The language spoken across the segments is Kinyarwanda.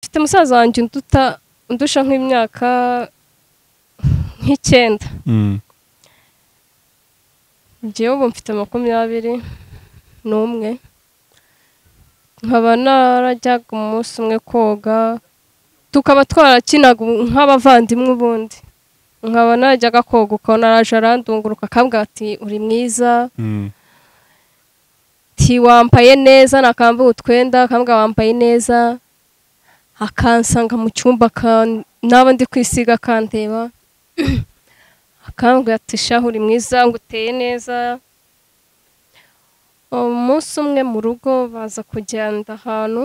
mfite musaza wanjye unduta undusha nk'imyaka nk'icyenda Mm. njyewe ubu mfite makumyabiri n'umwe nkaba narajyaga umunsi umwe koga tukaba twarakinaga nk'abavandimwe ubundi nkaba narajyaga koga ukabona araje arandunguruka akambwira ati uri mwiza Mm. ati wambaye neza nakambura utwenda akambwa wambaye neza akansanga mu cyumba aka- naba ndi kwisiga akandeba akambwira ati shahu uri mwiza ngo uteye neza umunsi umwe mu rugo baza kugenda ahantu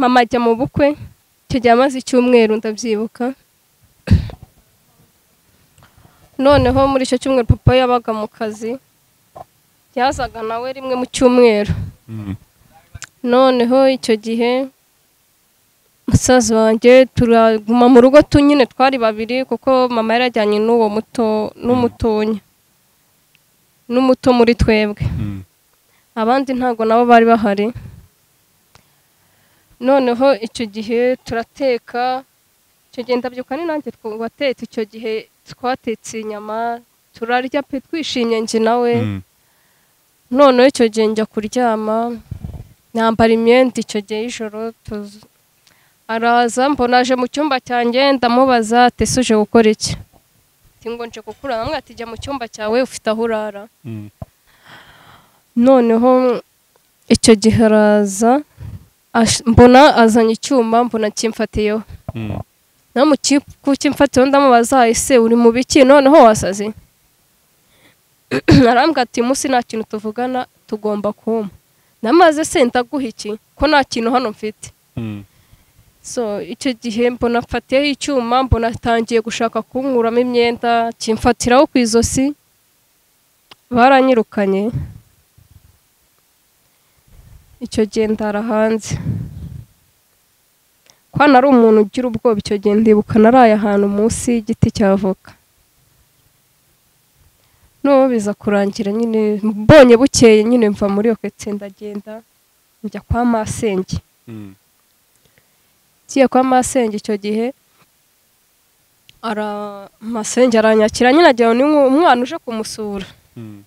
mama ajya mu bukwe icyo gihe amaze icyumweru ndabyibuka noneho muri icyo cyumweru papa yabaga mu kazi yazaga nawe rimwe mu cyumweru Mm. noneho icyo gihe musaza wanjye turaguma mu rugo tu nyine twari babiri kuko mama yarajyanye n'uwo muto n'umutonya n'umuto muri twebwe Mm. abandi ntabwo nabo bari bahari noneho icyo gihe turateka icyo gihe ndabyuka ni nanjye twatetse icyo gihe twatetse inyama turarya pe twishimye njye nawe Mm. noneho icyo gihe njya kuryama nambara imyenda icyo gihe y'ijoro tuzu araza mbona aje mu cyumba cyanjye ndamubaza ati ese uje gukora iki Ati, ngo nje gukurana amwe ati jya mu cyumba cyawe ufite aho urara Mm. noneho icyo gihe araza ash- mbona azanye icyuma mbona kimfatiyeho Mm. nawe mu ki- kukimfatiyeho ndamubaza ese uri mu biki noneho wasaze arambwira ati munsi nta kintu tuvugana tugomba kumpa namaze se ndaguha iki ko nta kintu hano mfite Mm. so icyo gihe mbona mfatiyeho icyuma mbona atangiye gushaka kunkuramo imyenda kimfatiraho ku izosi baranyirukanye icyo gihe ndara hanze ko nari umuntu ugira ubwoba icyo gihe ndibuka naraye ahantu munsi y'igiti cy'avoka noneho biza kurangira nyine mbonye bukeye nyine mva muri iyo ketse ndagenda njya kwa masenge Mm. ngiye kwa masenge icyo gihe ara masenge aranyakira nyine agira ngo ni umwana uje kumusura Mm.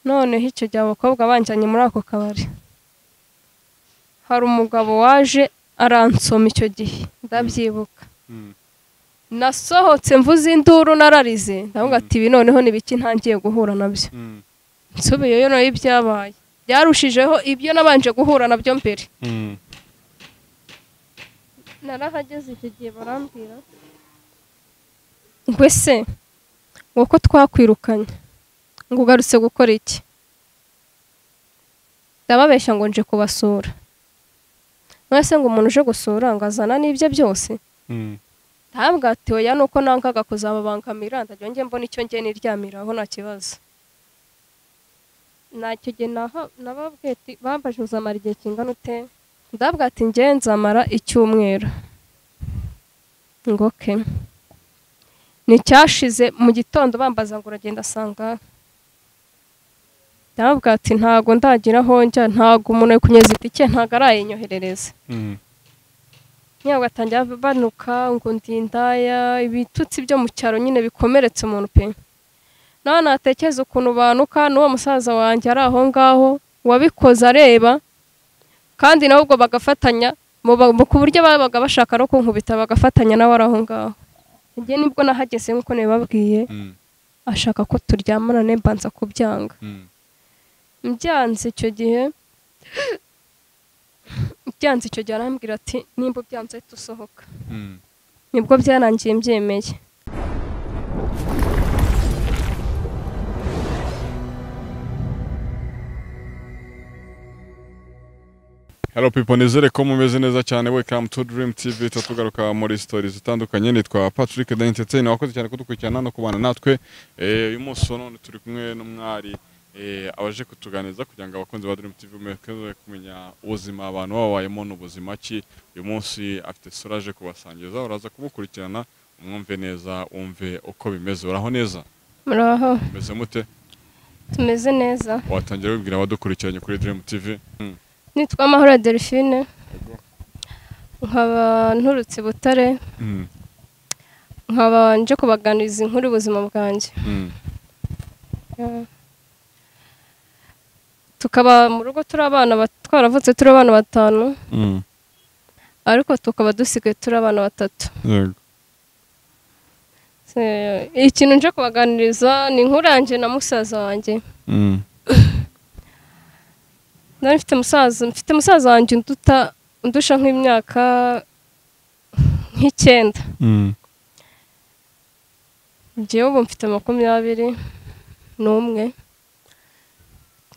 noneho icyo gihe abakobwa banjyanye muri ako kabari hari umugabo waje aransoma icyo gihe ndabyibuka Mm. nasohotse mvuze induru nararize ndavuga ati ibi noneho ni biki ntangiye guhura nabyo Mm. nsubiyeyo nayo ibyabaye byarushijeho ibyo nabanje guhura nabyo mbere Mm. narahageze icyo gihe barambwira ngo ese ngo ko twakwirukanye ngo ugarutse gukora iki ndababeshya ngo nje kubasura none se ngo umuntu uje gusura ngo azana n'ibye byose Mm. ntabwo ati oya nuko nangaga kuzababangamira ndajya njye mbona icyo njye niryamiraho nta kibazo ntacyo gihe naho nababwiye ati bambaje uzamara igihe kingana ute ndabwa ati njye nzamara icyumweru ngo ke nticyashize mu gitondo bambaza ngo uragenda asanga ndabwa ati ntago ndagira aho njya ntago umuntu ari kunyeza itike ntago arayinyoherereza Mm. ntabwo atangira banuka ngo ndi indaya ibitutsi byo mu cyaro nyine bikomeretse umuntu pe nawe natekereza ukuntu banuka n'uwo musaza wanjye ari aho ngaho wabikoze areba kandi nawe ubwo bagafatanya mu ba- mu- ku buryo babaga bashaka no kunkubita bagafatanya nawe ari aho ngaho njye nibwo nahageze nk'uko nabibabwiye Mm. ashaka ko turyamana ne mbanza kubyanga Mm. mbyanze icyo gihe byanze icyo gihe arambwira ati nimba ubyanze dusohoka Mm. nibwo byarangiye mbyemeye Hello people, nizere ko mumeze neza cyane. Welcome to Dream TV. Tatugaruka muri stories zitandukanye. Nitwa Patrick the Entertainer. Wakoze cyane kudukurikirana no kubana natwe. Eh, uyu munsi wa none turi kumwe n'umwari eh, abaje kutuganiriza kugira ngo abakunzi ba Dream TV mukeze kumenya ubuzima abantu babayemo n'ubuzima ki. Uyu munsi afite sura aje kubasangiza. Uraza kumukurikirana umwumve neza, umve uko bimeze. Uraho neza? muraho Umeze mute? tumeze neza Watangira wibwira abadukurikiranye kuri Dream TV. Mm. nitwa amahoro delphine nkaba nturutse i butare Mm, nkaba nje kubaganiriza inkuru y'ubuzima bwanjye mm, tukaba mu rugo turi abana ba- twaravutse turi abana batanu mm. ariko tukaba dusigaye turi abana batatu Yego. Se- ikintu nje kubaganiriza ni inkuru yanjye na musaza wanjye Mm, nari mfite musaza mfite musaza wanjye unduta undusha nk'imyaka nk'icyenda mm, njyewe ubu mfite makumyabiri n'umwe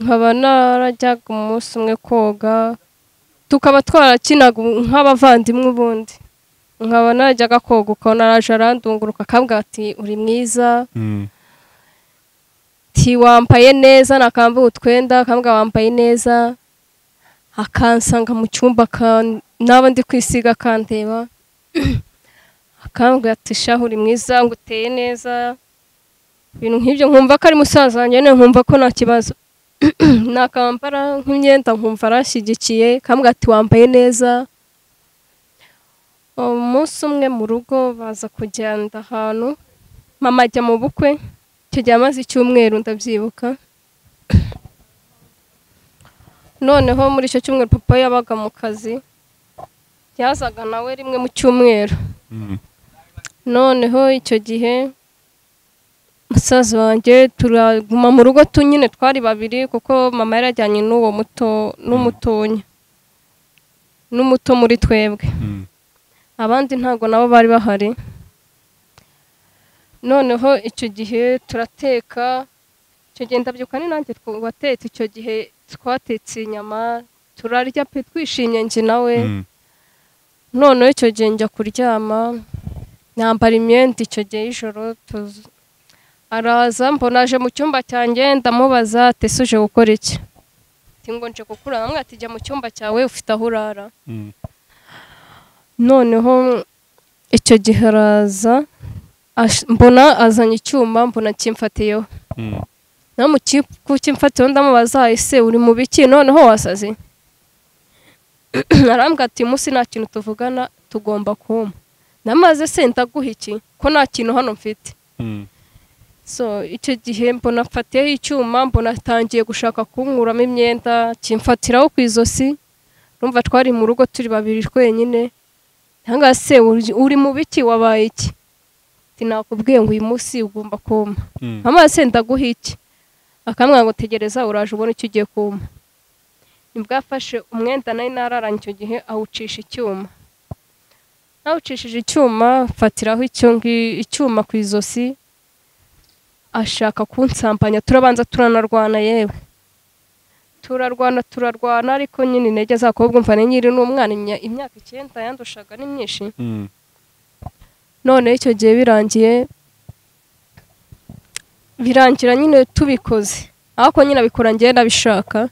nkaba narajyaga umunsi umwe koga tukaba twarakinaga nk'abavandimwe ubundi nkaba narajyaga koga ukabona araje arandunguruka akambwira ati uri mwiza mm, ati wambaye neza nakambura utwenda akambwa wambaye neza akansanga mu cyumba aka- naba ndi kwisiga akandeba akambwira ati shahu uri mwiza ngo uteye neza ibintu nk'ibyo nkumva ko ari musaza wanjye nyine nkumva ko nta kibazo nakambara nk'imyenda nkumva arashyigikiye akambwira ati wambaye neza umunsi umwe mu rugo baza kugenda ahantu mama ajya mu bukwe icyo gihe amaze icyumweru ndabyibuka noneho muri icyo cyumweru papa yabaga mu kazi yazaga nawe rimwe mu cyumweru mm, noneho icyo gihe musaza wanjye turaguma mu rugo tu nyine twari babiri kuko mama yarajyanye n'uwo muto n'umutonya n'umuto muri twebwe mm, abandi ntabwo nabo bari bahari noneho icyo gihe turateka icyo gihe ndabyuka ni nanjye tw- watetse icyo gihe twatetse inyama turarya pe twishimye njye nawe mm, noneho icyo gihe njya kuryama nambara imyenda icyo gihe y'ijoro tuz- araza mbona aje mu cyumba cyanjye ndamubaza ati "Ese uje gukora iki Ati, ngo nje gukura namwe ati jya mu cyumba cyawe ufite aho urara mm, noneho icyo gihe araza ash- mbona azanye icyuma mbona kimfatiyeho mm. nawe mu ki- ku kimfatiyeho ndamubaza ese uri mu biki noneho wasaze arambwira ati munsi nta kintu tuvugana tugomba kumpa namaze se ndaguha iki ko nta kintu hano mfite Mm, so icyo gihe mbona mfatiyeho icyuma mbona atangiye gushaka kunkuramo imyenda kimfatiraho ku izosi numva twari mu rugo turi babiri twenyine cyangwa se uri- uri mu biki wabaye iki Ati, nakubwiye ngo uyu munsi ugomba kumpa mm, amazi ndaguha iki akamwira ngo tegereza uraje ubona icyo ugiye kumpa nibwo afashe umwenda nari nararanye icyo gihe awucisha icyuma nawucishije icyuma mfatiraho icyo ngi- icyuma ku izosi ashaka kunsambanya turabanza turanarwana yewe turarwana turarwana ariko nyine intege zakobwa mva ni nyiri n'umwana imya- imyaka icyenda yandushaga ni myinshi mm, none icyo gihe birangiye birangira nyine tubikoze ariko nyine abikora ngenda abishaka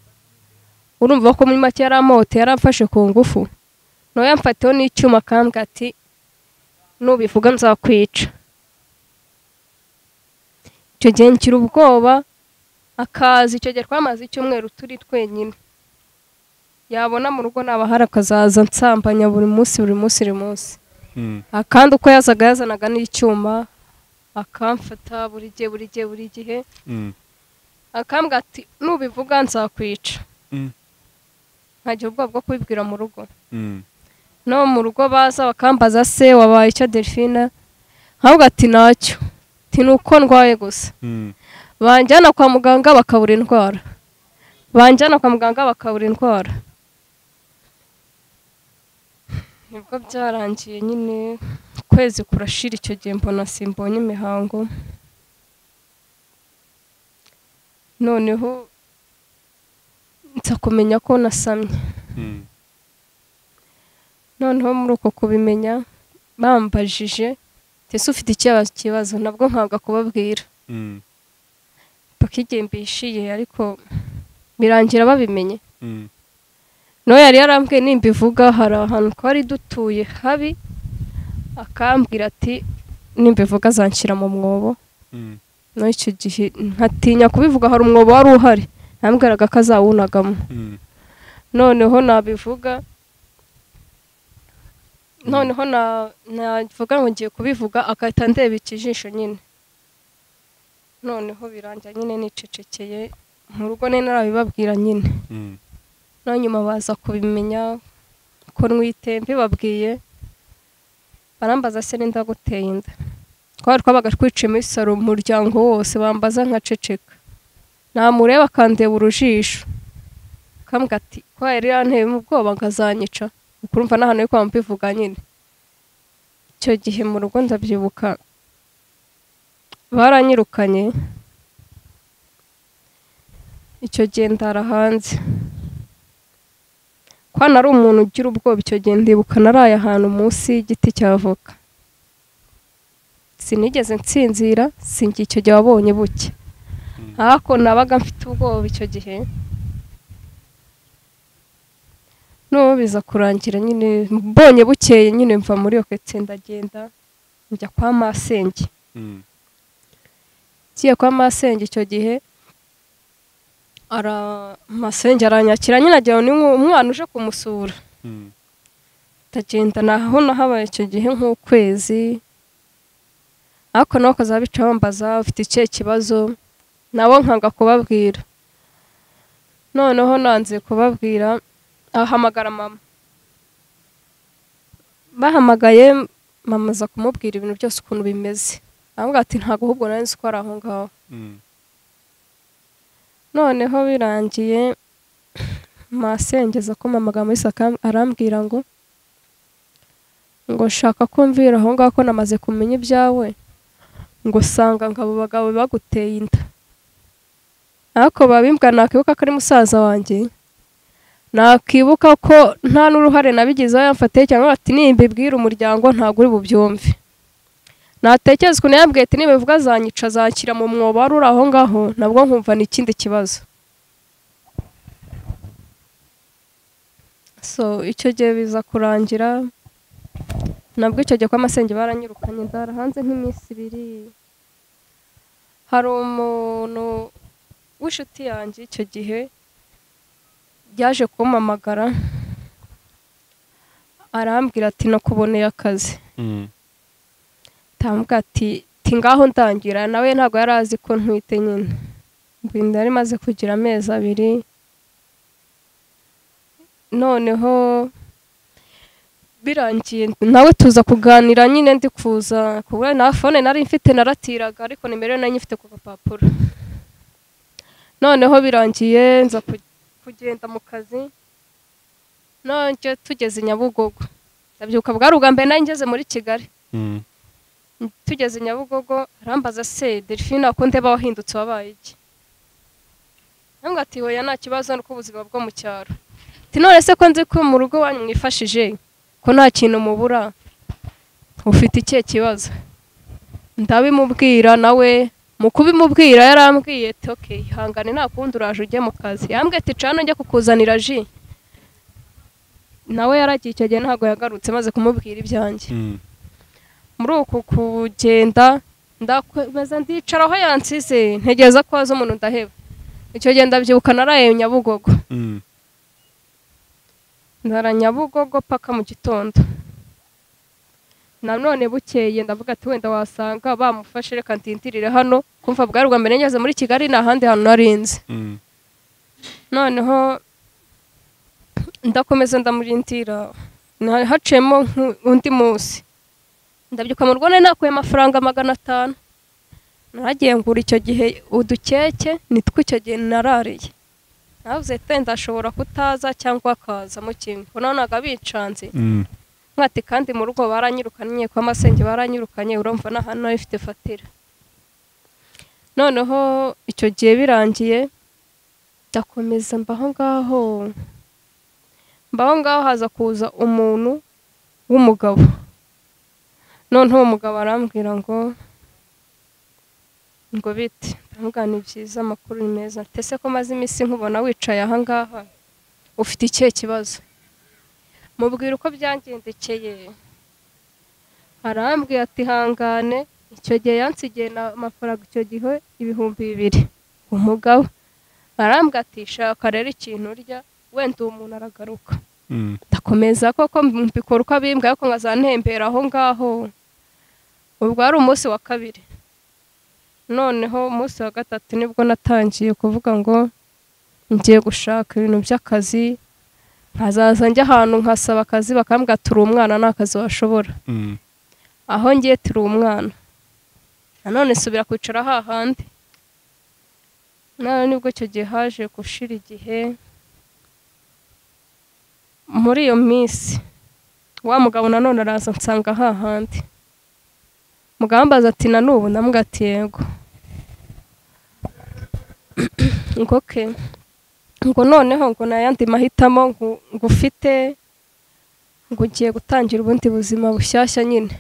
urumva ko muri make yari amote yari amfashe ku ngufu nawe yamfatiyeho n'icyuma akambwa ati nubivuga nzakwica icyo gihe ngira ubwoba akaza icyo gihe twamaze icyumweru turi twenyine yabona mu rugo nabahari akazaza nsambanya buri munsi buri munsi buri munsi mm, akandi uko yazaga yazanaga n'icyuma akamfata buri gihe buri gihe buri gihe mm, akambwa ati nubivuga nzakwica Mm. nkagira ubwoba bwo kubibwira mu rugo mm, no mu rugo baza bakambaza se wabaye icyo delphine nkavuga ati nacyo ati ni uko ndwaye gusa mm, banjyana kwa muganga bakabura indwara banjyana kwa muganga bakabura indwara nibwo byarangiye nyine ukwezi kurashira icyo gihe mbona simbonye imihango noneho nza kumenya ko nasamye mm, noneho muri uko kubimenya bambajije ese ufite ikibazo kibazo nabwo nkaga kubabwira mm, paka igihe mbishiye ariko birangira babimenye mm, nawe yari yarambwiye nimba ivuga hari ahantu twari dutuye habi akambwira ati nimba ivuga azanshyira mu mwobo mm, nawe icyo gihe nkatinya kubivuga hari umwobo wari uhari yambwiraga ko azawunagamo mm, noneho nabivuga noneho na- navuga ngo ngiye kubivuga agahita ndeba ikijisho nyine noneho birangira nyine nicecekeye mu rugo nari narabibabwira nyine Mm. no nyuma baza kubimenya ko nwite mbibabwiye barambaza se n'inda guteye inda twari twabaga twiciyemo isaro mu muryango wose bambaza nkaceceka namureba akandeba urujisho akambwira ati ko yari yanteyemo ubwoba nkazanyica ukurumva n'ahantu yo kwa mbivuga nyine icyo gihe mu rugo ndabyibuka baranyirukanye icyo gihe ndara hanze ko nari umuntu ugira ubwoba icyo gihe ndibuka naraye ahantu munsi y'igiti cya avoka sinigeze nsinzira sinjye icyo gihe wabonye buke ariko nabaga mfite ubwoba icyo gihe n'ubu biza kurangira nyine mbonye bukeye nyine mva muri iyo ketse ndagenda njya kwa masenge Mm. ngiye kwa masenge icyo gihe ara masenge aranyakira nyine agira ngo ni umwe- umwana uje kumusura Mm. ndagenda naho nahabaye icyo gihe nk'ukwezi ariko nabo bakazaba bica bambaza ufite ikihe kibazo nabo nkanga kubabwira noneho nanze kubabwira ahamagara mama bahamagaye mama aza kumubwira ibintu byose ukuntu bimeze aramubwira ati ntabwo ahubwo nari nzi ko ari aho ngaho Mm. noneho birangiye masengeza ko mama amagambo yose akam- arambwira ngo ngo shaka ko mvira aho ngaho ko namaze kumenya ibyawe ngo sanga ngo abo bagabo baguteye inda ariko babimbwa nakibuka ko ari musaza wanjye nakibuka ko nta n'uruhare nabigizeho yamfatiye cyangwa ati nimbibwira umuryango ntabwo uri bubyumve natekereza ukuntu yambwiye ati niba bivuga azanyica azakira mu mwobo wari uri aho ngaho nabwo nkumva ni ikindi kibazo so icyo gihe biza kurangira nabwo icyo gihe kw'amasenge baranyirukanye ndara hanze nk'iminsi ibiri hari umuntu w'inshuti yanjye icyo gihe yaje kumpamagara arambwira ati nakuboneye akazi Mm. tambwa ati ti ngaho ndangira nawe ntabwo yari azi ko ntwite nyine mbinda yari imaze kugira amezi abiri noneho birangiye nawe tuza kuganira nyine ndi kuza kubwa na fone nari mfite naratiraga ariko nimero nayo nyifite ku gapapuro noneho birangiye nza ku- kugenda mu kazi nongeye tugeze i Nyabugogo ndabyuka bwari ubwa mbere nari ngeze muri Kigali Mm. tugeze i nyabugogo arambaza se delphine akunde aba wahindutse wabaye iki ntabwo ati hoya nta kibazo ni uko ubuzima bwo mu cyaro ati none se ko nzi ko mu rugo wanyu mwifashije ko nta kintu mubura ufite ikihe kibazo ndabimubwira nawe mu kubimubwira yarambwiye ati ok ihangane nta kundi uraje ujye mu kazi yambwiye ati cana njye kukuzanira ji nawe yaragiye icyo gihe ntabwo yagarutse maze kumubwira ibyanjye Mm. muri uku kugenda ndakomeza ndicara aho yansize ntegereza ko haza umuntu ndaheba icyo gihe ndabyibuka naraye nyabugogo Mm. ndara nyabugogo paka mu gitondo nanone bukeye ndavuga ati wenda wasanga bamufashe reka ndindirire hano kumva bwari ubwa mbere ngeze muri kigali nta handi hantu narinzi Mm. noneho ndakomeza ndamurindira Na- haciyemo nku- undi munsi ndabyuka mu rugo nari nakuye amafaranga magana atanu naragiye ngura icyo gihe udukeke nitwo icyo gihe narariye navuze te ndashobora kutaza cyangwa akazamo kimwe nanaga bicanze Mm. mwati kandi mu rugo baranyirukanye kwa masenge baranyirukanye urumva na hano ifite fatira noneho icyo gihe birangiye ndakomeza mbaho ngaho mbaho ngaho haza kuza umuntu w'umugabo noneho uwo mugabo arambwira ngo ngo bite ndamubwira ni byiza amakuru ni meza ntese ko maze iminsi nkubona wicaye aha ngaha ufite ikihe kibazo mubwira uko byangendekeye arambwiye ati hangane icyo gihe yansigiye na amafaranga icyo gihe ibihumbi bibiri umugabo arambwiye ati shaka rero ikintu urya wenda uwo muntu aragaruka ndakomeza koko mbikora uko abimbwa ariko nkazantembera aho ngaho ubwo wari umunsi wa kabiri noneho umunsi wa gatatu nibwo natangiye kuvuga ngo ngiye gushaka ibintu by'akazi nkazaza njya ahantu nkasaba akazi bakambwira turi umwana nta kazi washobora Mm. aho ngiye turi umwana nanone subira kwicara hahandi nawe nibwo icyo gihe haje gushira igihe muri iyo minsi wa mugabo nanone araza nsanga hahandi mugambaza ati na n'ubu ndamubwira ati yego ngo ke ngo noneho ngo nta yandi mahitamo ngo ngo ufite ngo ugiye gutangira ubundi buzima bushyashya nyine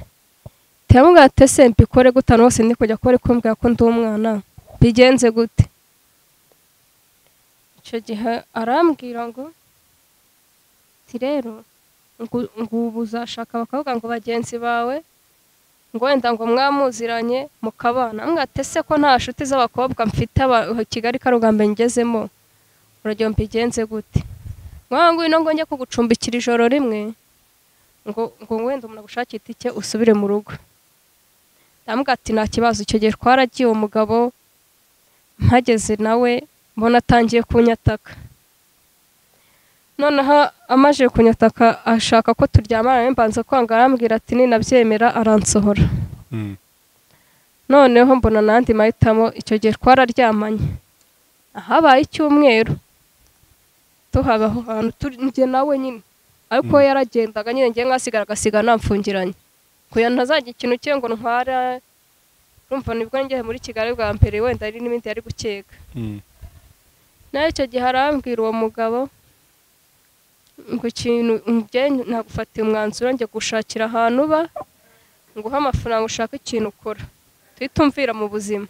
turamubwira ati ese mbikore gutanu hose ndi kujya kure kumbwira ko ndi umwana bigenze gute icyo gihe arambwira ngo ati rero ngo ngo ubu uzashaka bakavuga ngo bagenzi bawe ngo wenda ngo mwamuziranye mukabana mbwira ati ese ko nta nshuti z'abakobwa mfite aba- kigali karugambe ngezemo urugero mbigenze gute mwana ngwino ngo njye kugucumbikira ijoro rimwe ngo ngo wenda umuntu agushakire itike usubire mu rugo ndamubwira ati nta kibazo icyo gihe twaragiye uwo mugabo mpageze nawe mbona atangiye kunyataka noneho amaze kunyataka ashaka ko turyamana mbanza kwanga arambwira ati ninabyemera aransohora Mm. noneho mbona n'andi mahitamo icyo gihe twararyamanye habaye icyumweru tuhaba aho hantu turi njye nawe nyine ariko we yaragendaga nyine njye nkasigara agasigara namfungiranye kugira ngo ntazajya ikintu cye ngo ntwara urumva nibwo ngeze muri kigali bwa mbere wenda hari n'ibindi yari gukeka Mm. nawe icyo gihe arambwira uwo mugabo ngo ikintu njye nagufatiye umwanzuro njya gushakira ahantu uba nguhe amafaranga ushaka ikintu ukora tuyitumvira mu buzima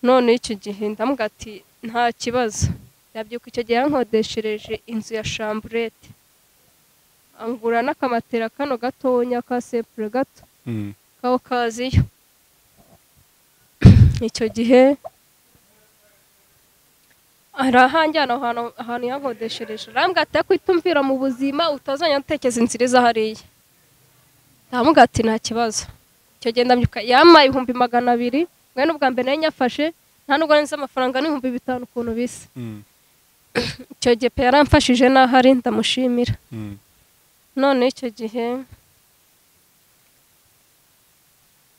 none icyo gihe ndamubwira ati nta kibazo ndabyuka icyo gihe yankodeshereje inzu ya shamburete angura n'akamatera kano gatonya ka sempure gato Mm. kawukaziyo icyo gihe arahanjyana aho hantu ahantu yankodeshereje arambwira ati ariko itumvira mu buzima utazajya utekereza inzira iza hariya ndamubwira ati nta kibazo icyo gihe ndabyuka yamaye ibihumbi magana abiri mwe n'ubwa mbere nari nyafashe nta nubwo nzi amafaranga n'ibihumbi bitanu ukuntu bisa Mm. icyo gihe pe yaramfashije n'aho ari ndamushimira Mm. none icyo gihe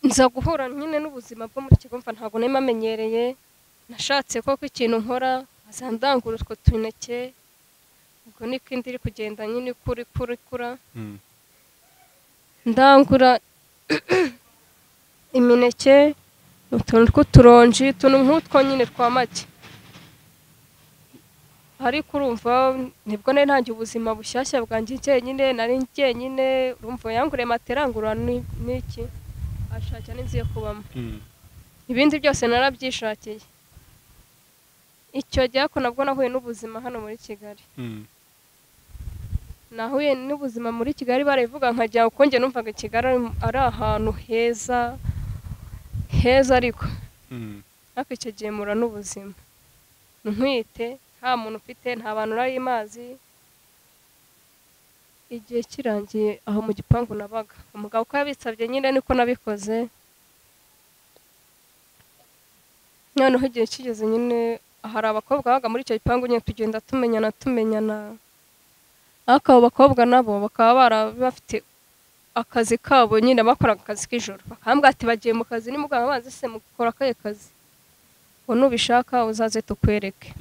nza guhura nyine n'ubuzima bwo muri kigo mva ntabwo nari mamenyereye nashatse koko ikintu nkora azandangura utwo tuneke ubwo niko indi iri kugenda nyine ikura ikura ikura Mm. ndangura imineke utuntu tw'uturonji utuntu nk'utwo nyine twa make ariko urumva nibwo nari ntangiye ubuzima bushyashya bwanjye njyenyine nari njyenyine urumva yanguriye materangura n'iki ashakira n'inzu yo kubamo Mm. ibindi byose narabyishakiye icyo gihe ariko nabwo nahuye n'ubuzima hano muri kigali Mm. nahuye n'ubuzima muri kigali barabivuga nkajya kuko njye numvaga kigali ari- ari ahantu heza heza ariko Mm. ariko icyo gihe mura n'ubuzima ntwite nta muntu ufite nta bantu urari amazi igihe kirangiye aho mu gipangu nabaga umugabo uko yabisabye nyine niko nabikoze noneho igihe kigeze nyine hari abakobwa babaga muri icyo gipangu nyine tugenda tumenyana tumenyana ariko abo bakobwa nabo bakaba bara- bafite akazi kabo nyine bakoraga akazi k'ijoro bakambwira ati bagiye mu kazi nimuganga amazi se mukora akahe kazi ngo nubishaka uzaze tukwereke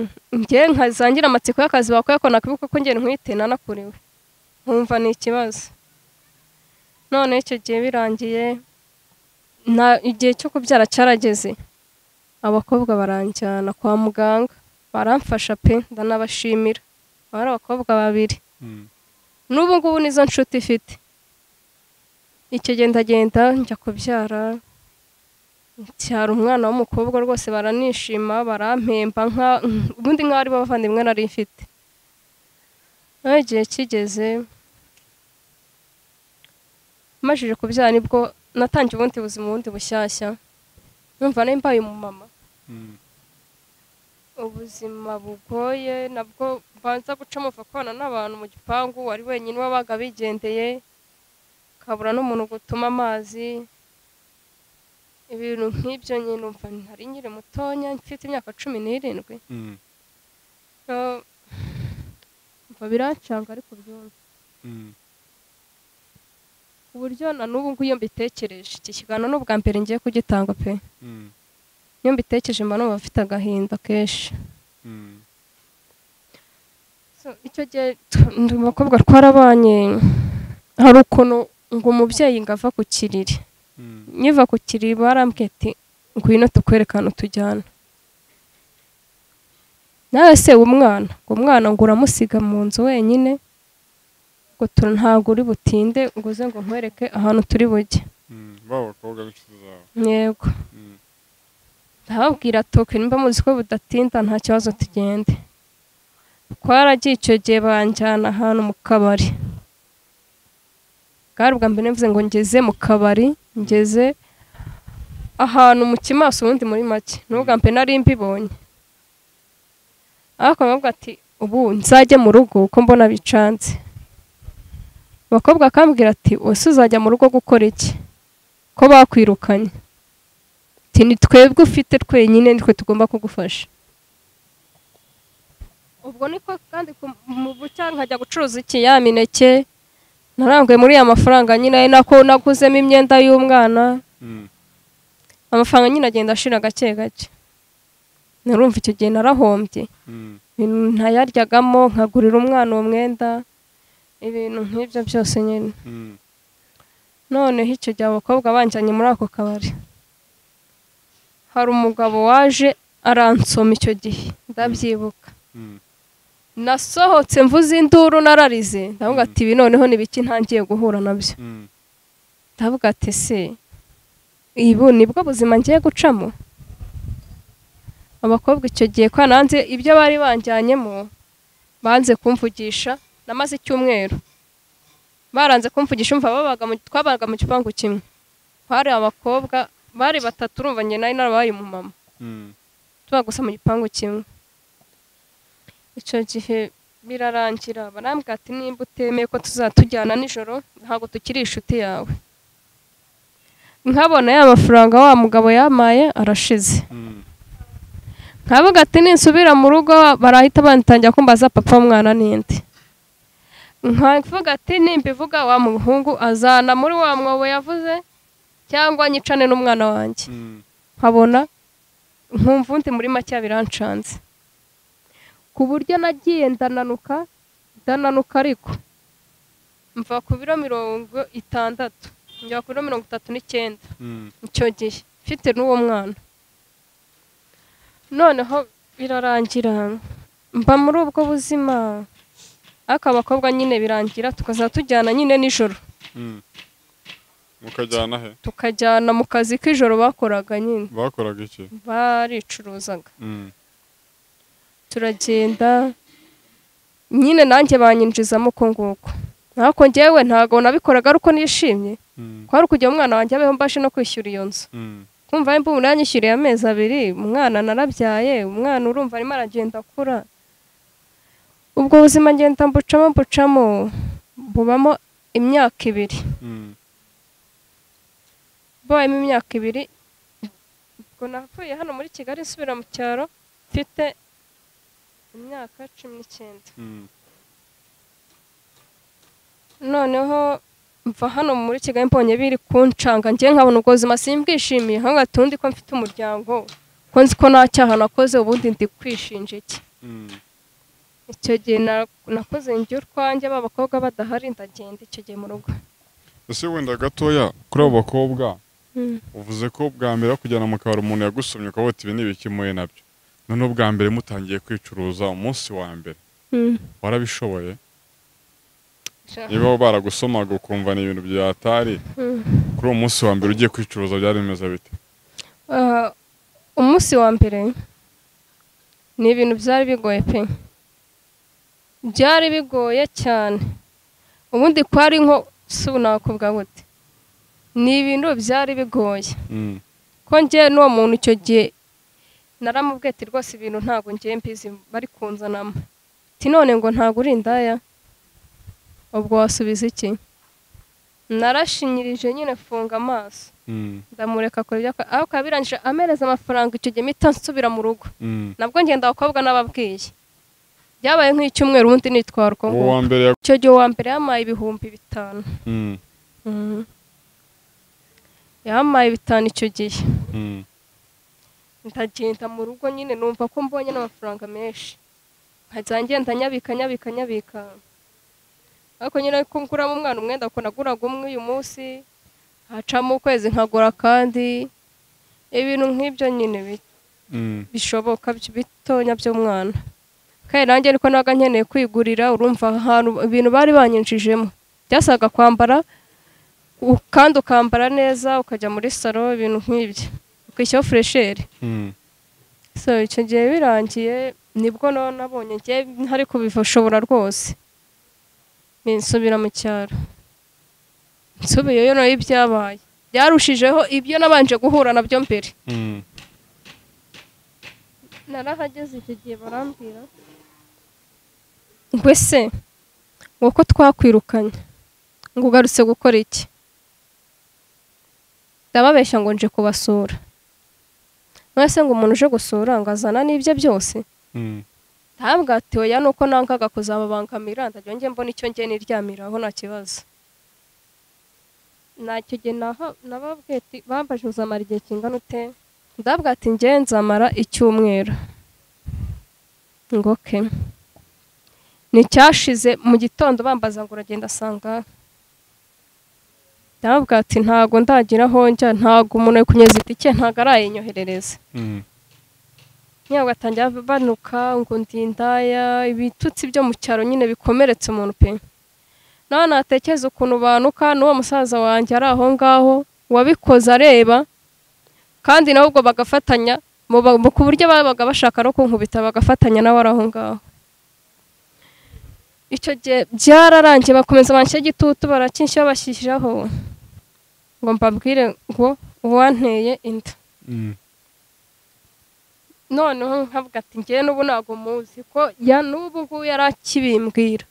Mm. njye nkazangira amatsiko y'akazi bakora ko nakwibuka ko njye ntwite nanakuriwe nkumva ni ikibazo none icyo gihe birangiye nta igihe cyo kubyara cyarageze abakobwa baranjyana kwa muganga baramfasha pe ndanabashimira Aba ari abakobwa babiri Mm. n'ubu ngubu nizo nshuti ifite ikigendagenda njya kubyara cyara umwana w'umukobwa rwose baranishima barampemba nka ubundi nk'aho ari bo bavandimwe nari mfite nawe igihe kigeze mashije kubyara nibwo natangiye ubundi buzima bundi bushyashya numva nari mbaye umumama Mm. ubuzima bugoye nabwo ubanza gucamo ukabana n'abantu mu gipangu wari wenyine wabaga bigendeye ukabura n'umuntu gutuma amazi ibintu nk'ibyo nyine umva ntari nkiri mutonya mfite imyaka cumi n'irindwi Mm, So, umva birancanga ariko byumva mm. ku buryo na n'ubu ngubu iyo mbitekereje iki kiganiro ni ubwa mbere ngiye kugitanga pe Mm, iyo mbitekereje mba numva mfite agahinda kenshi mm, So, icyo gihe tu- ndi umukobwa twarabanye hari ukuntu ngo umubyeyi ngo ava ku kiriri mm, nkiva ku kiriri barambwiye ati ngwino tukwerekana utujyana nawe se umwana ngo umwana ngo uramusiga mu nzu wenyine ngo tu- ntabwo uri butinde ngo uze ngo nkwereke ahantu turi bujye mm. baba abakobwa b'inshuti zawe yego Mm, ndababwira toke nimba muzi ko budatinda nta kibazo tugende twaragiye icyo gihe banjyana ahantu mu kabari bwari ubwa mbere mvuze ngo ngeze mu kabari ngeze ahantu mu kimaso ubundi muri make ni ubwa mbere nari mbibonye ariko baravuga ati ubu nzajye mu rugo kuko mbona bicanze abakobwa akambwira ati ese uzajya mu rugo gukora iki ko bakwirukanye ati ni twebwe ufite twenyine nitwe tugomba kugufasha ubwo niko kandi ku- mu bucya nkajya gucuruza iki ya mineke naranguye muri ya mafaranga nyine ari nako naguzemo imyenda y'umwana mm, amafaranga nyine agenda ashira gake gake narumva icyo gihe narahombye mm, ibintu ntayaryagamo nkagurira umwana uwo mwenda ibintu nk'ibyo byose nyine mm. noneho icyo gihe abakobwa banjyanye muri ako kabari hari umugabo waje aransoma icyo gihe ndabyibuka Mm, nasohotse mvuze induru nararize ndavuga ati ibi noneho ni biki ntangiye guhura nabyo mm, ndavuga ati se ibu nibwo buzima ngiye gucamo abakobwa icyo gihe ko nanze ibyo bari banjyanyemo banze kumvugisha namaze icyumweru baranze kumvugisha umva babaga mu twabaga mu gipangu kimwe hari abakobwa bari batatu urumva njye nari narabaye mu mama mm, tuba gusa mu gipangu kimwe icyo gihe birarangira barambwira ati nimba utemeye ko tuzatujyana nijoro ntabwo tukiri inshuti yawe nkabona ya mafaranga wa mugabo yamaye arashize mm, nkavuga ati ninsubira mu rugo barahita bantangira kumbaza papa w'umwana n'indi nkavuga ati nimbivuga wa muhungu azana muri wa mwobo yavuze cyangwa nyicane n'umwana wanjye mm, nkabona nkumva undi muri make birancanze ku buryo nagiye ndananuka ndananuka ariko mva ku biro mirongo itandatu njya ku biro mirongo itatu n'icyenda mm, icyo gihe mfite n'uwo mwana noneho birarangira mba muri ubwo buzima ariko abakobwa nyine birangira tukazajya tujyana nyine nijoro mm. mukajyana he tukajyana mu kazi k'ijoro bakoraga nyine bakoraga iki baricuruzaga Mm, turagenda nyine nanjye banyinjizamo uko nguko ariko njyewe ntabwo nabikoraga ari uko nishimye mm, kwari ukugira umwana wanjye abeho mbashe no kwishyura iyo nzu mm, kumva mba umuntu yanyishyuriye amezi abiri umwana narabyaye umwana urumva arimo aragenda akura ubwo buzima ngenda mbucamo mbucamo bubamo imyaka ibiri mm, mbayemo imyaka ibiri ubwo navuye hano muri kigali nsubira mu cyaro mfite imyaka cumi n'icyenda mm, noneho mva hano muri kigali mbonye biri kuncanga njye nkabona ubwo buzima simbwishimiye nkavuga ati ubundi ko mfite umuryango ko nzi ko nta cyaha nakoze ubundi ndi kwishinja iki mm, icyo gihe na- nakoze njye urwanjye ba bakobwa badahari ndagenda icyo gihe mu rugo ese wenda gatoya kuri abo bakobwa Mm. uvuze ko bwa mbere bakujyana mu kabari umuntu yagusomye ukavuga ati ibi ni ibiki muhuye nabyo noneho ubwa mbere mutangiye kwicuruza umunsi wa mbere Mm. warabishoboye Sha- niba baragusomaga ukumva ni ibintu byatari Mm. kuri uwo munsi wa mbere ugiye kwicuruza byari bimeze bite Ah, umunsi wa mbere ni ibintu byari bigoye pe byari bigoye cyane ubundi kwari nko si ubu nakubwa gute ni ibintu byari bigoye Mm, ko njye n'uwo muntu icyo gihe naramubwiye ati rwose ibintu ntabwo ngiye mbizi bari kunzanamo ati none ngo ntabwo uri indaya ubwo wasubiza iki narashinyirije nyine funga amaso Mm, ndamureka akora ibyo akora ariko birangije amereza amafaranga icyo gihe mpita nsubira mu rugo mm. nabwo ngenda abakobwa n'ababwiye byabaye nk'icyumweru ubundi nitwara uko uwo nguko wa mbere ya icyo gihe uwa mbere yamaye ibihumbi bitanu Mm, Mhm. yamaye bitanu icyo gihe mm, ndagenda mu rugo nyine numva ko mbonye n'amafaranga menshi nkajya ngenda nyabika nyabika nyabika ariko nyine ko nguramo umwana umwenda ko naguraga umwe uyu munsi hacamo ukwezi nkagura kandi ibintu nk'ibyo nyine bi- mm. bishoboka by- bitonya by'umwana kandi nanjye ariko naga nkeneye kwigurira urumva ahantu ibintu bari banyinjijemo byasaga kwambara u- kandi ukambara neza ukajya muri salo ibintu nk'ibyo ukishyiraho furesheri Mm, so icyo gihe birangiye nibwo no nabonye ngiye ntari kubishobora rwose nsubira mu cyaro nsubiyeyo nayo ibyabaye byarushijeho ibyo nabanje guhura nabyo mbere mm. narahageze icyo gihe barambwira ngo ese ngo ko twakwirukanye ngo ugarutse gukora iki ndababeshya ngo nje kubasura none se ngo umuntu uje gusura ngo azana n'ibye byose Mm, ntabwo ati oya ni uko nangaga kuzababangamira ndagira njye mbona icyo njye niryamiraho nta kibazo ntacyo gihe naha- nababwiye ati bambaje uzamara igihe kingana ute ndabwa ati njye nzamara icyumweru ngo ke nticyashize mu gitondo bambaza ngo uragenda asanga ndabwa ati ntago ndagira aho njya ntago umuntu ari kunyeza itike ntago arayinyoherereza mm, nyine bagatangira banuka ngo ndi indaya ibitutsi byo mu cyaro nyine bikomeretse umuntu pe nawe natekereza ukuntu banuka n'uwo musaza wanjye ari aho ngaho wabikoze areba kandi nawe ubwo bagafatanya mu ba- mu- ku buryo babaga bashaka no kunkubita bagafatanya nawe ari aho ngaho icyo gihe byararangiye bakomeza banshyira igitutu barakinshyira bashyiraho ngo mbabwire ngo uwanteye inda mm. noneho nkavuga ati njyewe n'ubu ntabwo muzi ko ya n'ubu ngubu yari akibimbwira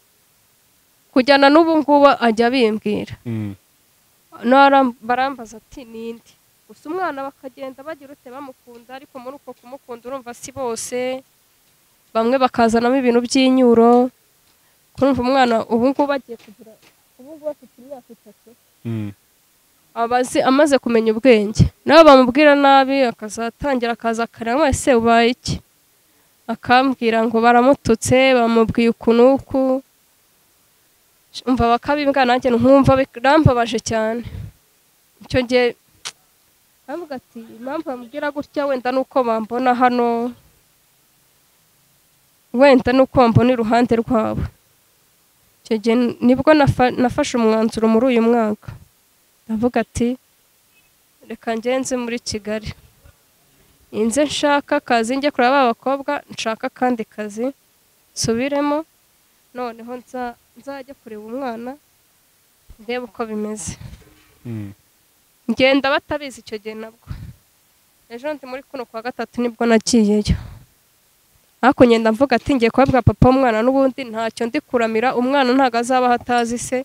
kujyana n'ubu ngubu ajya abimbwira Mm, Naram- barambaza ati ninde gusa umwana bakagenda bagira ute bamukunda ariko muri uko kumukunda urumva si bose bamwe bakazanamo ibintu by'inyuro kurumva umwana ubu ngubu agiye kugira ubu ngubu afite imyaka itatu mm, abazi amaze kumenya ubwenge nawe bamubwira nabi akazatangira akaza akareba mwese ubaye iki akambwira ngo baramututse bamubwiye uku n'uku umva bakabimbwa nanjye nkumva birambabaje cyane icyo gihe baravuga ati impamvu bamubwira gutya wenda ni uko bambona hano wenda ni uko bambona iruhande rwabo icyo gihe nibwo nafa- nafashe umwanzuro muri uyu mwaka ndavuga ati reka ngenze muri kigali inze nshaka akazi njye kureba ba bakobwa nshaka akandi kazi nsubiremo noneho nza- nzajya kureba umwana ndebe uko bimeze mm. ngenda batabizi icyo gihe nabwo ejo ndi muri kuno kwa gatatu nibwo nagiyeyo ariko ngenda mvuga ati ngiye kubabwa papa umwana n'ubundi ntacyo ndi kuramira umwana ntabwo azaba aho atazi se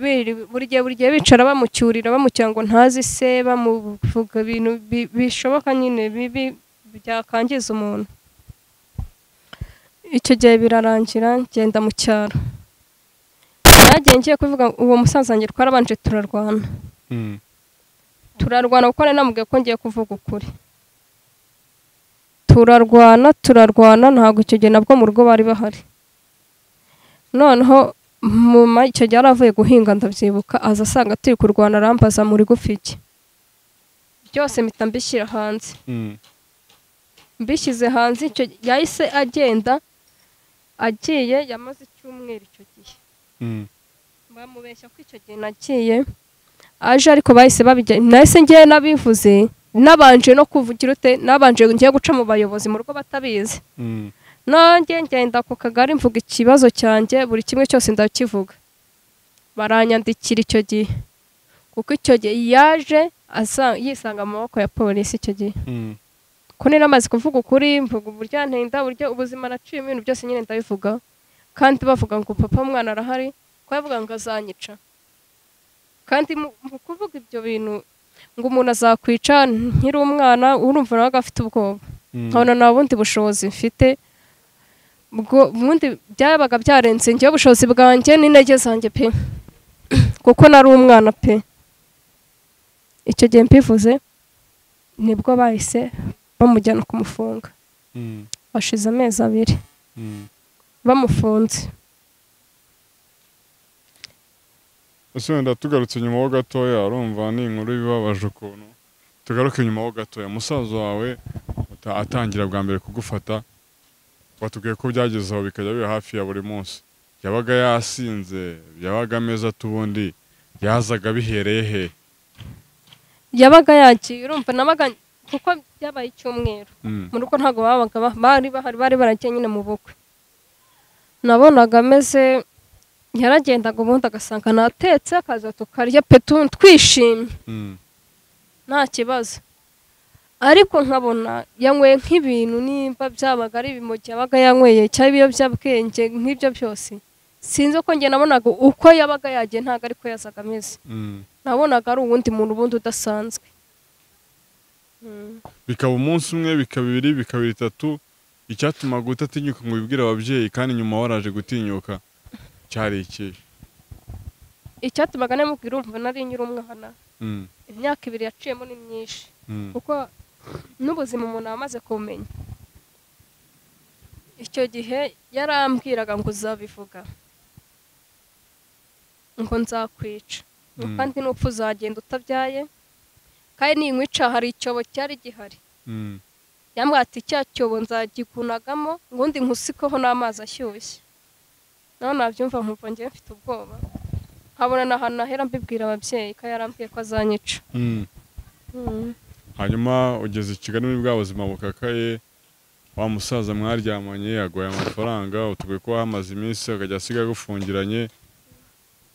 Biri- buri gihe buri gihe bicara bamucyurira bamucyura ngo ntazi se bamuvuga ibintu bi- bishoboka nyine bibi byakangiza umuntu icyo gihe birarangira ngenda mu cyaro nagiye ngiye kuvuga uwo musaza wanjye twarabanje turarwana Mm, turarwana kuko nari namubwiye ko ngiye kuvuga ukuri turarwana turarwana ntabwo icyo gihe nabwo mu rugo bari bahari noneho muma icyo gihe yari avuye guhinga ndabyibuka aza asanga turi kurwana arambaza muri gufi iki byose mpita mbishyira hanze mm, mbishyize hanze icyo yahise agenda agiye yamaze icyumweru icyo gihe mm, bamubeshya ko icyo gihe nagiye aje ariko bahise babijya nahise ngiye nabivuze nabanje no kuvugira ute nabanje ngiye guca mu bayobozi mu rugo batabizi mm, nanjye ngenda ku kagari mvuga ikibazo cyanjye buri kimwe cyose ndakivuga baranyandikira icyo gihe kuko icyo gihe yaje asa- yisanga mu maboko ya polisi icyo gihe mm, ko nari amaze kuvuga ukuri mvuga uburyo ntenda uburyo ubuzima naciyemo ibintu byose nyine ndabivuga kandi bavuga ngo papa mwana arahari ko yavuga ngo azanyica kandi mu mu kuvuga ibyo bintu ngo umuntu azakwica nkiri umwana urumva nawe afite ubwoba nkabona nta bundi bushobozi mfite bwo ubundi byabaga byarenze njyewe ubushobozi bwanjye n'intege zanjye pe kuko nari umwana pe icyo gihe mbivuze nibwo bahise bamujyana kumufunga hashize amezi abiri bamufunze ese wenda tugarutse nyuma ho gatoya urumva ni inkuru ibabaje ukuntu tugaruke nyuma ho gatoya musaza wawe ata- atangira bwa mbere kugufata watubwiye ko byageze aho bikajya biba hafi ya buri munsi yabaga yasinze yabaga ameze ate ubundi yazaga bihereye he yabaga yagiye urumva nabaga kuko byabaye icyumweru Mm. mu rugo ntabwo babaga ba- bari bahari bari baragiye nyine mu bukwe nabonaga ameze yaragendaga ubundi agasanga natetse akaza tukarya petu twishimye Mm. nta kibazo ariko nkabona yanyweye nk'ibintu nimba byabaga ari ibimogi yabaga yanyweye cyangwa ibiyobyabwenge nk'ibyo byose sinzi ko njye nabonaga uko yabaga yagiye ntabwo ariko yazaga ameze Mm. nabonaga ari uwundi muntu ubundi udasanzwe Mm. bikaba umunsi umwe bikaba ibiri bikaba itatu icyatumaga utatinyuka ngo wibwire ababyeyi kandi nyuma waraje gutinyuka cyari iki icyatumaga namubwira urumva nari nyiri umwana Mm, imyaka ibiri yaciyemo ni myinshi mm, kuko n'ubuzima umuntu aba amaze kumenya icyo gihe yarambwiraga ngo uzabivuga ngo nzakwica ngo Mm. kandi n'upfa uzagenda utabyaye kandi ninkwica hari icyobo cyari gihari mm, yambwira ati cya cyobo nzagikunagamo ubundi nkusikeho n'amazi ashyushye nawe nabyumva nkumva ngewe mfite ubwoba nkabona ni ahantu nahera mbibwira ababyeyi ko yarambwiye ko azanyica mm. hanyuma ugeze i kigali muri bwa buzima bukakaye wa musaza mwaryamanye yaguhaye amafaranga utuguye kuba hamaze iminsi akajya asiga agufungiranye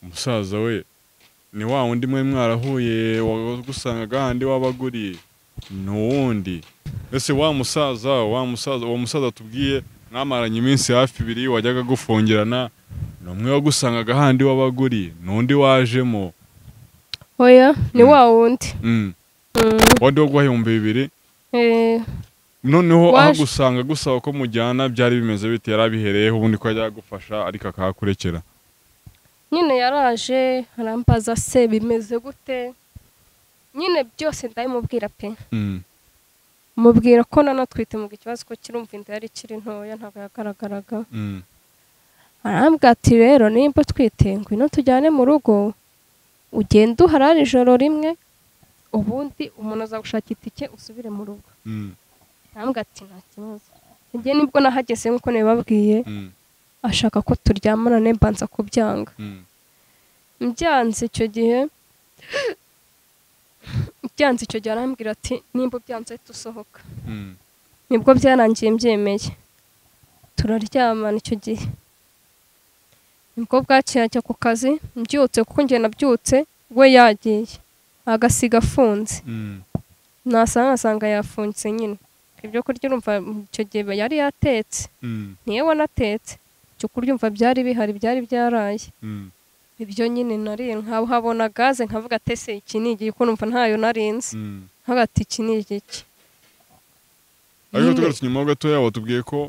umusaza we ni wa wundi mwe mwarahuye wagusangaga hahandi wabaguriye ni uwundi ese wa musaza wa musaza uwo musaza tubwiye mwamaranye iminsi hafi ibiri wajyaga agufungirana ni umwe wagusangaga hahandi wabaguriye n'undi wajemo oya ni Mm. wa wundi Mm. Mm. wadi waguhaye ibihumbi bibiri Eh, noneho aho Waje- gusanga gusaba ko mujyana byari bimeze bite yarabihereyeho ubundi ko yajya agufasha ariko akahakurekera nyine yaraje arambaza se bimeze gute nyine byose ndabimubwira pe Mm, mubwira ko nanatwite mu ikibazo ko kirumva inda yari ikiri ntoya ntabwo yagaragaraga mm, arambwira ati rero nimba utwite ngwino tujyane mu rugo ugenda uharare ijoro rimwe ubundi umuntu azagushaka itike usubire mu rugo mm, arambwira ati nta kibazo njye nibwo nahageze nk'uko nabibabwiye mm, ashaka ko turyamana ne mbanza kubyanga mm, byanze icyo gihe byanze icyo gihe arambwira ati nimba ubyanze dusohoka mm, nibwo byarangiye mbyemeye turaryamana icyo gihe nibwo bwakeye ajya ku kazi mbyutse kuko njye nabyutse we yagiye agasiga afunze mm, nasanga nkasanga yafunze nyine ibyo kurya urumva icyo gihe yari yatetse mm, niyo wanatetse icyo kurya umva byari bihari byari byaraye mm, ibyo nyine nariye nkahabona gaze nkavuga ati ese iki ni igihe kuko numva ntayo narinzi mm. nkagati iki ni igiki ariko Nyine- tugarutse nyuma ho gatoya watubwiye ko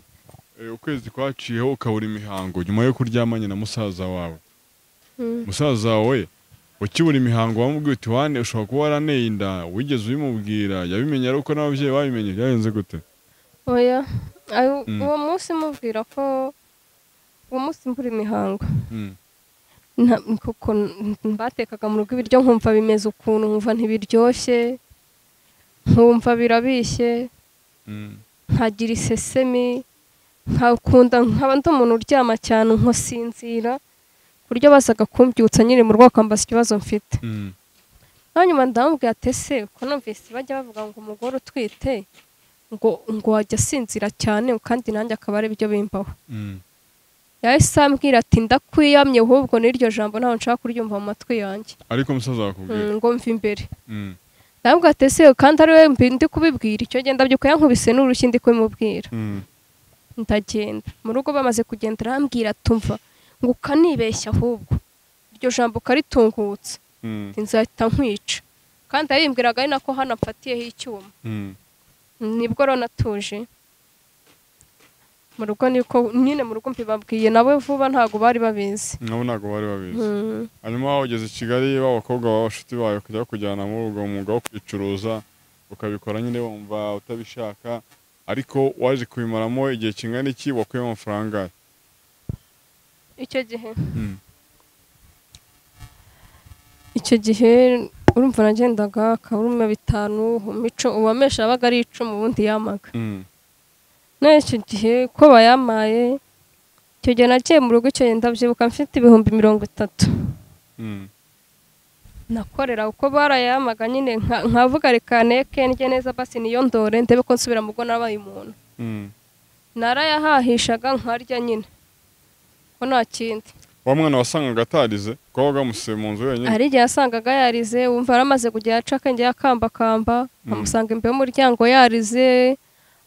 eh, ukwezi kwaciyeho ukabura imihango nyuma yo kuryamanye na musaza wawe Mm. musaza wawe ukibura imihango wamubwiye uti wane ushobora kuba waraneye inda wigeze ubimubwira yabimenye ariko n'ababyeyi babimenye byagenze gute oya ayo- Mm. uwo munsi mubwira ko uwo munsi mbura imihango Mm, Nta- kuko n- batekaga mu rugo ibiryo nkumva bimeze ukuntu nkumva ntibiryoshye nkumva birabishye mm, nkagira isesemi nkakunda nkaba ndi umuntu uryama cyane nkasinzira ku buryo bazaga kumbyutsa nyine mu rugo bakambaza ikibazo mfite mm, naho nyuma ndamubwira ati ese ko numvise bajya bavuga ngo umugore utwite ngo ngo wajya asinzira cyane kandi nanjye akaba ari byo bimbaho mm. yahise ambwira ati ndakwiyamye ahubwo n'iryo jambo ntawe nshaka kuryumva mu matwi yanjye ariko musaza wakubwira Mm, ngo mve imbere Mm, ntabwo atesewe kandi ari we mbi ndi kubibwira icyo genda byuko yankubise n'urushyi ndi kubimubwira Mm. ndagenda mu rugo bamaze kugenda arambwira tumva ngo ukanibeshya ahubwo iryo jambo ukaritungutse Mm. nzahita nkwica kandi yabimbwiraga ari nako hano mfatiyeho icyuma Mm. nibwo rero natuje mu rugo niko nyine mu rugo mbibabwiye nabo vuba ntabwo bari babizi nabo ntabwo bari babizi Mm. hanyuma wageze i kigali b'abakobwa baba bashuti bawe kujya kujyana muri ubwo mwuga wo kwicuruza ukabikora nyine wumva utabishaka ariko waje kubimaramo igihe kingana iki wakuyemo amafaranga angahe? icyo gihe Mm. icyo gihe urumva nagendaga akaburuma bitanu mico uwamesha yabaga ari icumu ubundi yamaga Mm. nawe icyo gihe ko bayamaye icyo gihe nagiye mu rugo icyo gihe ndabyibuka mfite ibihumbi mirongo itatu Mm. nakorera uko barayamaga nyine nka- nkavuga reka neke ndye neza basi niyo ndore ndebe ko nsubira mu rugo nabaye umuntu Mm. narayahahishaga nkarya nyine ko nta kindi wa mwana wasangaga atarize kuba wagamuse mu nzu wenyine hari igihe yasangaga yarize wumva yaramaze kujya yaca akenge yakambakamba amusanga imbere y'umuryango yarize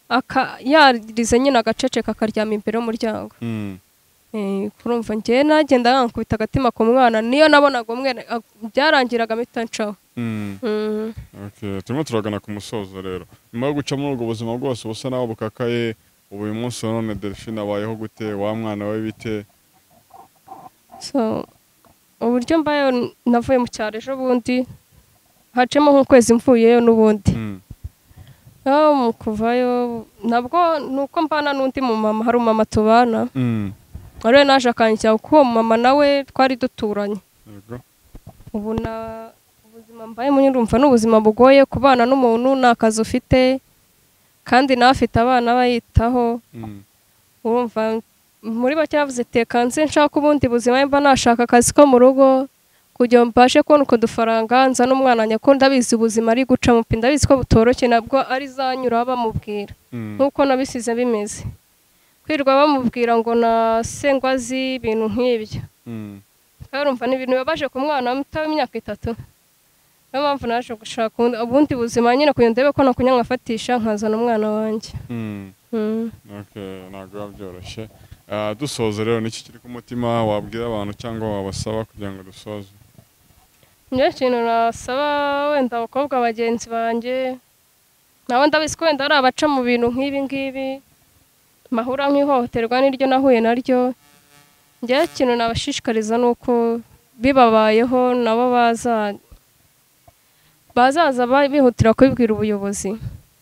aka- yarize nyine agaceceka akaryama imbere y'umuryango Mm. Eh, urumva njyewe nagenda yankubita agatima ku mwana niyo nabonaga umwe byarangiraga mpita ncaho Mm. Mm. Okay. turimo turagana ku musozo rero nyuma yo guca muri ubwo buzima bwose busa naho bukakaye ubu uyu munsi wa none delphine abayeho gute wa mwana we bite so uburyo mbayeho n- navuye mu cyaro ejo bundi hacemo nk'ukwezi mvuyeyo n'ubundi Mm. aho mu kuvayo nabwo ni uko mbana n'undi mu mama hari umumama tubana Mm. ariwe naje akanjya kuko uwo mama nawe twari duturanye Yego. ubu na ubuzima mbayemo urumva ni ubuzima bugoye kubana n'umuntu nta kazi ufite kandi nawe afite abana abayitaho Mm. urumva muri bake bavuze teka nzi nshaka ubundi buzima mba nashaka akazi ko mu rugo kugira ngo mbashe kubona uko dufaranga nza n'umwana nyako ndabizi ubuzima ari gucamo pe ndabizi ko butoroshye nabwo ari zanyura bamubwira Mm. nk'uko nabisize bimeze kwirirwa bamubwira ngo nasengwa azi ibintu nk'ibyo Mm. rero urumva ni ibintu bibabaje ku mwana muto w'imyaka itatu niyo mpamvu naje gushaka ubundi- ubundi buzima nyine kugira ngo ndebe ko nakunywa nkafatisha nkazana umwana wanjye Mm. Mm. Okay, ntabwo biba byoroshye Ah, dusoza rero niki kiri ku mutima wabwira abantu cyangwa wabasaba kugira ngo dusoze njye ikintu nasaba wenda abakobwa bagenzi banjye nabo ndabizi ko wenda hari abaca mu bintu nk'ibi ngibi mahura nk'ihohoterwa niryo nahuye naryo njye ikintu nabashishikariza ni uko bibabayeho nabo baza bazaza ba- bihutira kubibwira ubuyobozi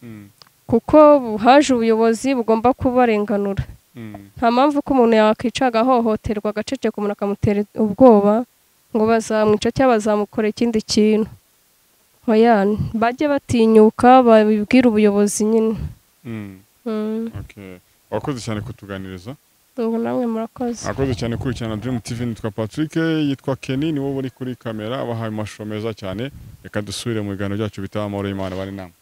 Mm. kuko bu- haje ubuyobozi bugomba kubarenganura Mm. nta mpamvu ko umuntu yakwica agahohoterwa agaceceka umuntu akamutera ubwoba ngo bazamwica cyangwa bazamukora ikindi kintu oya bajye batinyuka babibwire ubuyobozi nyine Mm. Mm, Okay. wakoze cyane kutuganiriza ubu namwe murakoze Akoze cyane kurikirana Dream TV nitwa Patrick yitwa Kenny niwe uri kuri kamera abahaye amashusho meza cyane reka dusubire mu biganiro byacu bitaha amahoro y'Imana bari namwe